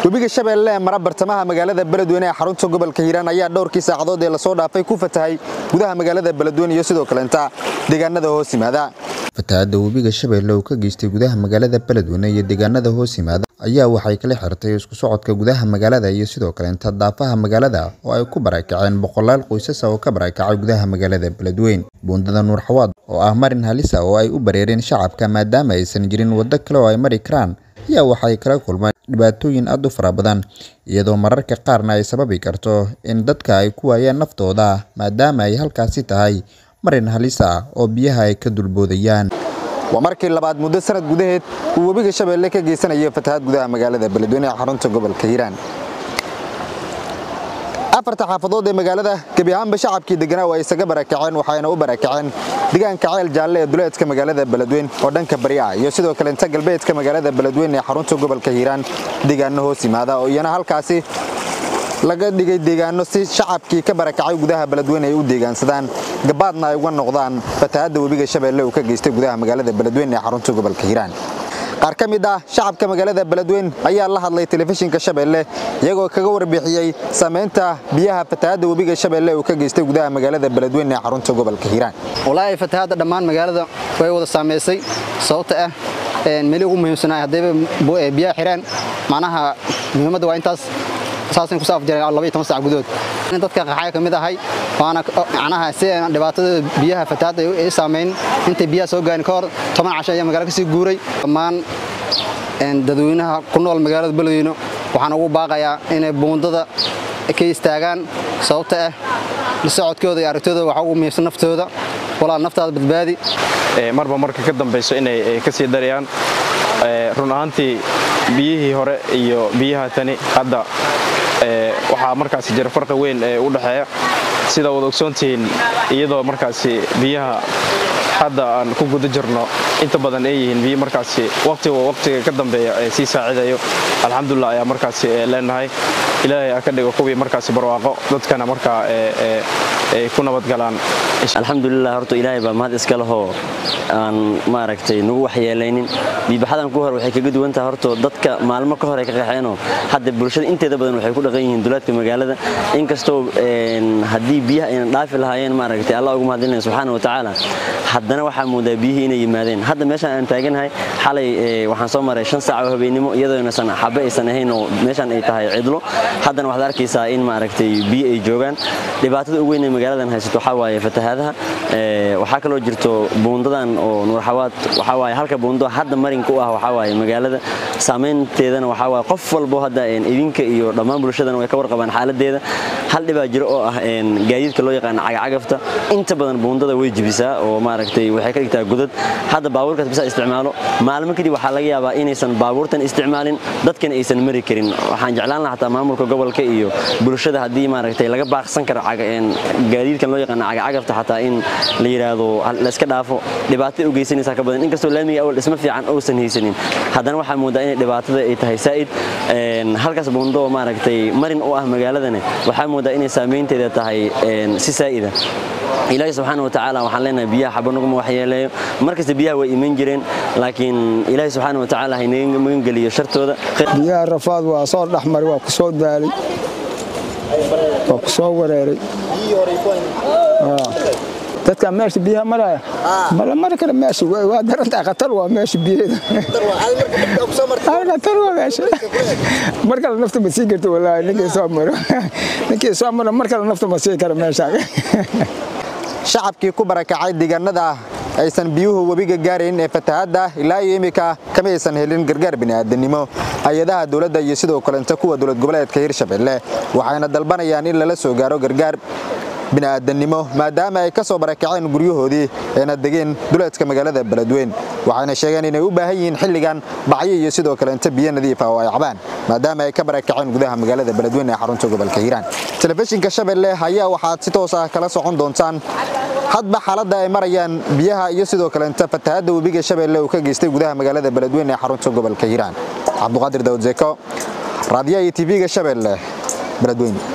webiga shabeelle ee mara bartamaha magaalada beledweyne ee xarunta gobolka hiiraan ayaa dhowrkii saacadood ee lasoo dhaafay ku fatahay gudaha magaalada beledweyne iyo sidoo kaleenta deegaanada hoos yimaada fatahaadda webiga shabeelle uu ka geystay gudaha magaalada beledweyne iyo deegaanada hoos yimaada ayaa waxay kala xirtay isku socodka gudaha magaalada iyo sidoo kaleenta daafaha magaalada oo ay ku barakaceen boqolaal qoysasa oo ka barakacay gudaha magaalada beledweyne buundada nuur xawaad oo ah marin halisa oo ay u bareereen shacabka maadaama aysan jirin waddo kale oo ay mari karaan ayaa waxay kala kulmaan dhibaatooyin aad u fara badan iyadoo mararka qaarna ay sababi karto in dadka ay ku waayaan naftooda maadaama ay halkaasi tahay marin halis ah oo biyaha ay ka dulboodayaan waa markii labaad muddo sanad gudaheed uu webiga shabeelle ka geysanayo fatahaad gudaha magaalada beledweyne ee xarunta gobolka hiiraan afarta xaafadood ee magaalada gebi ahaanba shacabkii deganaa waa isaga barakaceen waxayna u barakaceen deegaanka ceel jaalle ee duleedka magaalada beledweyne oo dhanka bari ah iyo sidoo kaleenta galbeedka magaalada beledweyne ee xarunta gobolka hiiraan deegaano hoos yimaada oo iyana halkaasi laga dhigay deegaano si shacabkii ka barakacay gudaha beledweyne ay u deegaansadaan gabaadna ay uga noqdaan fatahaadda webiga shabeelle uu ka geystay gudaha magaalada beledweyne ee xarunta gobolka hiiraan qaar ka mid ah shacabka magaalada beledweyne ayaa la hadlay telefishinka shabeelle iyagoo kaga warbixiyey saamaynta biyaha fatahaadda webiga shabeelle uu ka geystay gudaha magaalada beledweyne ee xarunta gobolka hiiraan walaahi fatahaadda dhammaan magaalada way wada saamaysay sababta ah meli ugu muhiimsanaa haddayba biyaha xireen macnaha muhiimadda waa intaas saasan ku saaf jireen laba iyo toban saac gudood dadka qaxaya ka mid ahay waana macnaha si dhibaatada biyaha fatahaadda ay saamayn intay biyaha soo gaarin ka hor toban casho ayaa magaalada kasii guuray dhammaan dadweynaha ku nool magaalada beledweyne waxaan ugu baaqayaa inay buundada ka istaagaan sababta ah la socodkooda iyo aragtooda waxa ugu muhiimsan naftooda walaa naftaada badbaadi marba marka ka dambayso inay ka sii darayaan run ahaantii biyihii hore iyo biyaha tani hadda waxaa markaasi jira farqi weyn ee u dhexeeya sida wad ogsoontihiin iyadoo markaasi biyaha hadda aan ku guda jirno inta badan ay yihiin biyo markaasi waqtiga waqtiga ka dambeeya ee sii saacidayo alxamdulilah ayaa markaasi leenahay ilaahay ha ka dhigo kuwii markaasi barwaaqo dadkana markaa ay ku nabadgalaan alxamdulilah horta ilaahay baa mahad iska lehoo aan maaragtay nagu waxyeelaynin biibaxadan ku hor waxay kaga duwan tahay horto dadka maalmo ka hor ay ka qaxeenoo hadda bulshada inteeda badan waxay ku dhaqan yihiin duleedka magaalada inkastoo haddii biyaha aynan dhaafi lahaayeen maaragtay allah ugu mahadlinaya subxaana watacaala haddana waxaa moodaa biyihii inay yimaadeen hadda meeshaan aan taaganahay xalay waxaan soo maray shan saac oo habeennimo iyadoonaysan xabe aysan ahayn oo meeshaan ay tahay cidlo haddana waxaad arkaysaa in maaragtay biyo ay joogaan dhibaatada ugu weyn ee magaaladan haysato waxaa waaye fatahaadaha waxaa kaloo jirto buundadan oo nuurxawaad waxaa waaye halka buundo hadda marinka u ah waxaa waaye magaalada saamaynteedana waxaa waaye qof walbo hadda idinka iyo dhammaan bulshadana way ka warqabaan xaaladeeda hal dhibaa jiro oo ah gaadiidka loo yaqaano cagacagafta inta badan buundada way jibisaa oo maaragtay waxay ka dhigtaa godad hadda baabuurkaas bisa isticmaalo maalmo kadib waxaa laga yaabaa inaysan baabuurtan isticmaalin dadkana aysan mari karin waxaan jeclaan lahaa xataa maamulka gobolka iyo bulshada haddii maaragtay laga baaqsan karo gaadiidkan loo yaqaano cagacagafta xataa in la yidhaahdo layska dhaafo dhibaatay u geysanaysaa ka badan inkastoo laamiga awal dhismo fiican uusan haysanin haddana waxaa moodaa inay dhibaatada ay tahay saa'id halkaas buundo maaragtay marin u ah magaaladana waxaa moodaa inay saamaynteeda tahay si saa'ida ilaahay subxaana watacaala waxaan leenahay biyaha xaba naguma waxyeeleeyo markasta biyaha way iman jireen laakiin ilaahay subxaana watacaala haynaga magan geliyo shartooda biyaha rafaad waa soo dhexmaray waa ku soo daalay waa ku soo wareeray dadka meesha biyaha maraya mala mari kara meesha waa darantaa khatar waa meesha biyeeda khatar waa meesha mar kale nafta ma sii karto wallaahi ninkii soo maro ninkii soo maro mar kale nafta ma sii kara meesha shacabkii ku barakacay deegaanada aysan biyuhu webiga gaarayn ee fatahaadda ilaa iyo imika kama aysan helin gargaar bini'aadanimo hay-adaha dowladda iyo sidoo kaleenta kuwa dowlad goboleedka hirshabelle waxayna dalbanayaan in lala soo gaaro gargaar bini'aadanimo maadaama ay ka soo barakaceen guryahoodii eena degeen duleedka magaalada beledweyne waxayna sheegeen inay u baahan yihiin xilligan bacyo iyo sidoo kaleenta biyo nadiif ah oo ay cabaan maadaama ay ka barakaceen gudaha magaalada beledweyne ee xarunta gobolka hiiraan telefishinka shabeelle ayaa waxaad si toos ah kala socon doontaan hadba xaaladda ay marayaan biyaha iyo sidoo kaleenta fatahaadda webiga shabeelle uu ka geystay gudaha magaalada beledweyne ee xarunta gobolka hiiraan cabduqaadir daawud zeko raadiyaha iyo tv-ga shabeelle beledweyne